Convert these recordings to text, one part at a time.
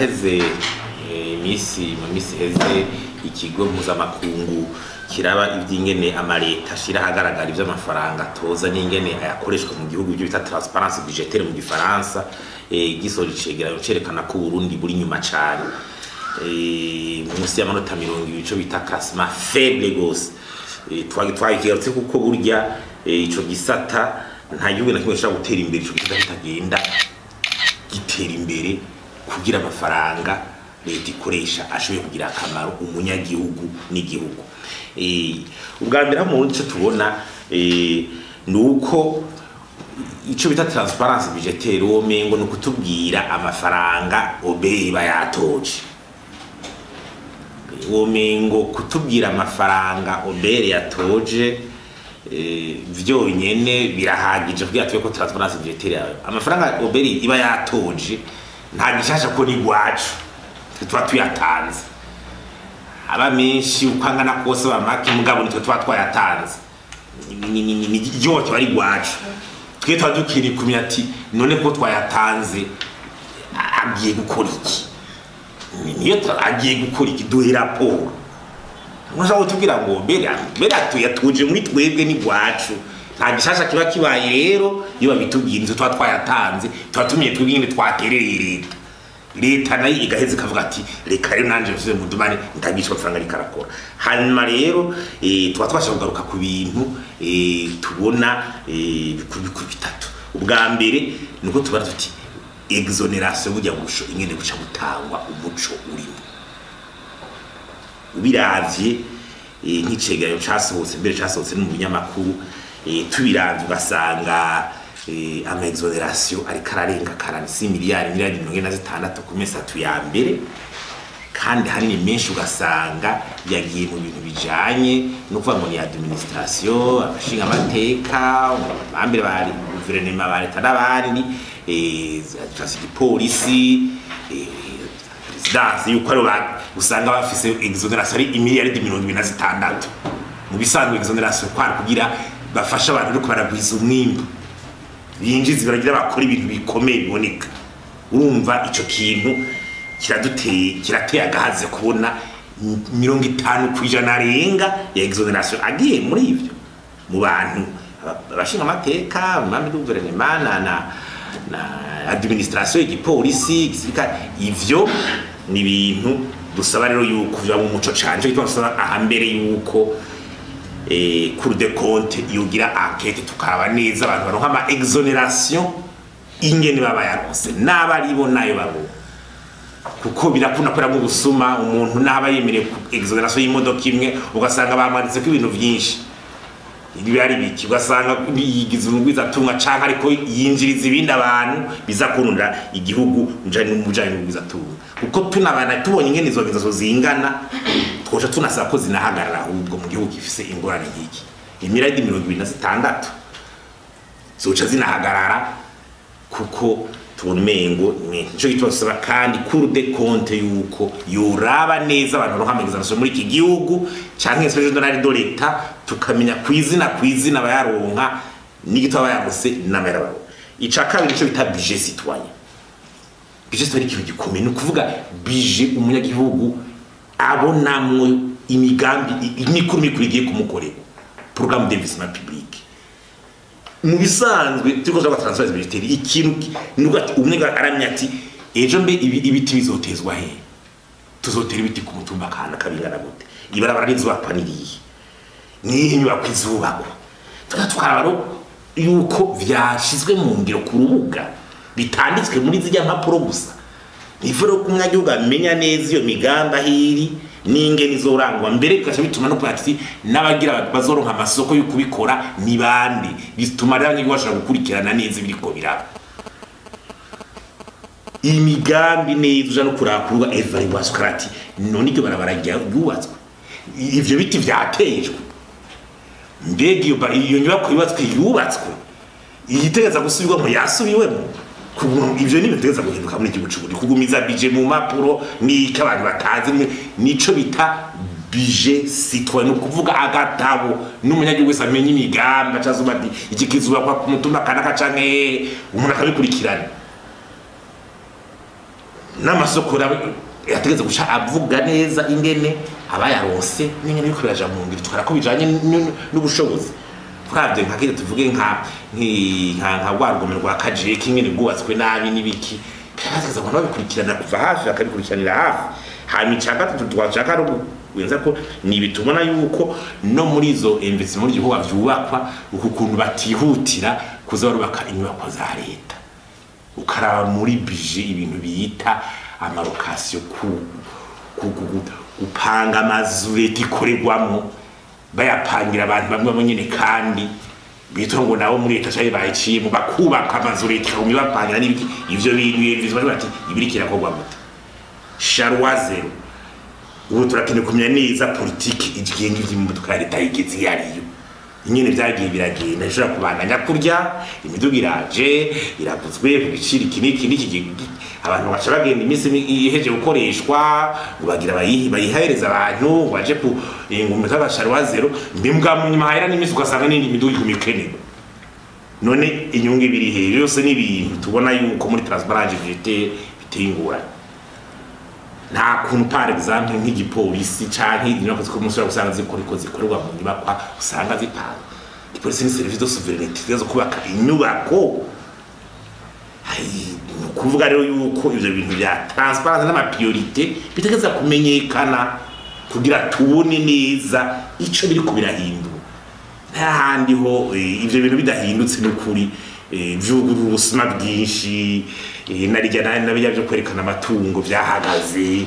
haraheze eh, iminsi mu minsi iheze ikigo mpuzamakungu kiraba iby'ingene amaleta ashira ahagaragara iby'amafaranga atoza n'ingene ayakoreshwa mu gihugu ibyo bita transparence budgetaire mu gifaransa eh, gisoje icegeranyo cerekana ko Burundi buri nyuma cane eh, munsi y'amanota mirongo ibiri ico bita classement faible gose Eh, twagi twakigarutse kuko burya eh, ico gisata nta gihugu na kimwe gishobora gutera imbere ico gisata kitagenda gitera imbere kugira amafaranga leta ikoresha ashoboye kugira akamaro umunyagihugu n'igihugu Eh, ubwa mbere aho mu Burundi ico tubona eh, ni uko ico bita transparence budgetaire uwo mengo ni ukutubwira amafaranga obeye iba yatoje uwo mengo kutubwira amafaranga obere yatoje eh, vyonyene birahagije kugira tube ko transparence budgetaire yawe amafaranga obere iba yatoje nta gishasha ko ni gwacu tuba tuyatanze aba menshi uko angana kose bamake mugabo nitwe tuba twayatanze ni- ni- ni- ni ryohe kiba ari gwacu twe tuba dukwiriye kumenya ati none ko twayatanze a- agiye gukora iki niyo ta- agiye gukora iki duhe raporo mushaka kutubwira ngo mbere mbere tuyatuje muri twebwe ni gwacu nta gishasha kiba kibaye rero iyo babitubwira inzu tuba twayatanze tuba tumenye twebwe ingene twaterereye leta leta nayo igaheza ikavuga ati reka rero nanje mvuze mu dumane ndagisha amafaranga ariko arakora hanyuma rero eh, tuba twasha kugaruka ku bintu eh, tubona eh, bikuru bikuru bitatu ubwa mbere ni uko tubara tuti exoneration burya busho ingene buca butangwa umuco urimo ubiravye eh, nk'icegeranyo casohotse mbere casohotse no mu binyamakuru eh, tubiravye ugasanga eh, ama exoneration ariko ararenga 46 miliyari miliyari mirongo ine na zitandatu ku mezi atatu ya mbere kandi hanini menshi ugasanga yagiye mu bintu bijanye no kuvuga ngo ni administration abashinga amateka abambere ba guverinoma ba leta n'abandi eh, za igipolisi eh, perezidansi yuko aribo ba- usanga bafise exoneration ari imiliyaridi mirongo ibiri na zitandatu mu bisanzwe exoneration kwari kugira bafashe abantu ariko baragwiza umwimbu binjiza baragira bakora ibintu bikomeye biboneka urumva ico kintu kiraduteye kirateye agahaze kubona m- mirongo itanu ku ijana arenga ya exoneration agiye muri ivyo mu bantu aba- abashinga amateka umwami w'uguverinoma na na na administration igipolisi igisirikare ivyo ni ibintu dusaba rero yuko biba mu muco cane ico gituma dusaba ahambere yuko eh, cour de compte yogira enquête tukaraba neza abantu baronka ama exoneration ingene baba yaronse n'abaribo nayo babo kuko birakunda kubera mu gusuma umuntu naba yemerewe ku exoneration y'imodoka imwe ugasanga bamwanditse ko ibintu byinshi ibi ari biki ugasanga yigize umugwiza atunga canke ariko yinjiriza ibindi abantu biza kurundira igihugu mujanye n'umujanye n'umugwiza atunga kuko tunabana tubonye ingene izo ngezo zingana twoca tunasaba ko zinahagarara ahubwo mu gihugu gifise ingorane nk'iki imiradi mirongo ibiri na zitandatu zoca zinahagarara kuko tubona umengo ni nico gituma dusaba kandi cour de compte yuko yoraba neza abantu baronka amexamination muri iki gihugu canke inspection donale de l'etat tukamenya kwizina kwizina bayaronka n'igituma bayagose n'amayarabaro ica kabiri nico bita budget citoyen budget citoyen ni ikintu gikomeye ni ukuvuga budget umunyagihugu abonamwo imigambi i- imikuru mikuru igiye kumukorera programme d'investissement public mu bisanzwe turiko turaba transfer budgetaire ikintu ki- nuko ati umwe aramya ati ejo mbe ibi- ibiti bizotezwa he tuzotera ibiti ku mutumba kana kabingana gute ibarabara rizubakwa nirihe nihe inyubako izubakwa tuka twaraba rero yuko vyashizwe mu ngiro ku rubuga bitanditswe muri zirya mpapuro gusa nivo rero ko umunyagihugu amenya neza iyo migambi aho iri n'ingene izorangwa mbere bigaca bituma no kugira ati n'abagira bazoronka amasoko yo kubikora ni bande bituma rero abanyagihugu bashobora gukurikirana neza ibiriko biraba iyi migambi neza uja no kuraba ku rubuga evaluation ukarati none iryo barabara rya- ryubatswe ivyo biti vyatejwe mbega iyo ba- iyo nyubako yubatswe yubatswe iyitegeza gusubirwamo yasubiwemo Kugu- ivyo ni bitegeza guhinduka muri igihugu c'uburundi kugumiza bije mu mpapuro n'iko abantu batazi ni- nico bita bije citoyen ni ukuvuga agatabo n'umunyagihugu wese amenya imigambi acazuba ati iki kizubakwa ku mutumba kanaka canke hehe umuntu akabikurikirana n'amasoko yategetse guca avuga neza ingene abayaronse n'ingene biriko biraja mu ngiro tukara ko bijanye n'ubushobozi twabye nka kire tuvuge nka nka nka rwa rugomero rwa kajeke ingene rwubatswe nabi n'ibiki kazaza abantu babikurikirana kuva hafi bakabikurikiranira hafi hanyuma icya gatatu twashaka ari wenza ko ni bitubona yuko no muri izo investment y'igihugu byubakwa uku kuntu batihutira kuza barubaka inyubako za leta ukaraba muri bije ibintu biyita amarokasiyo ku gupanga amazu leta ikorerwamo bayapangira abantu bamwe bamwe nyine kandi bitwa ngo nabo muri leta cyari bayiciyemo bakubaka amazu leta ikaguma ibapangira n'ibiki ivyo bintu yemvizwa bati ibiri kirakorwa gute sharwa zero ubu turakeneye kumenya neza politiki igenga ivy'imodoka ya leta yigeze iyo ariyo nyine vyagiye biragenda ishobora kubandanya kurya imiduga iraje iraguzwe ku giciro iki n'iki n'iki abantu baca bagenda iminsi iheje gukoreshwa ngo bagira bayihereza abantu ngo baje ku ingumbi z'agasharwa zero mbimbwa mu nyuma hahera n'iminsi ugasanga n'indi miduga iguma ikenerwa none inyungu ibiri hejuru yose n'ibintu tubona yuko muri transparence budgetaire biteye ingorane nta kuntu par exemple nk'igipolisi canke inyubako zikora umunsi usanga zikoriko zikorerwa mu nyubakwa usanga zipanga igipolisi ni service de souveraineté zo kubaka inyubako ni ukuvuga rero yuko ivyo bintu vya transparence n'amapriorité bitegeza kumenyekana kugira tubone neza ico biriko birahindura nta handi ho ivyo bintu bidahindutse n'ukuri vyugurura ubusuma bwinshi narijya nabijya byo kwerekana amatungo byahagaze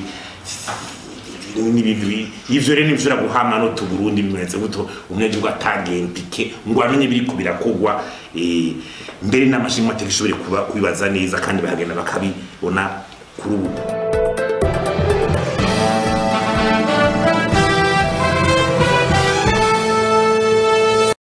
n'ibintu ivyo rero nivyo guhama no tuburundi bimeze guto umunyagihugu atangiye impike ngo amenye biriko birakogwa mbere n'amashinga amategeko ishobore kuba kubibaza neza kandi bahagenda bakabibona kuri ubu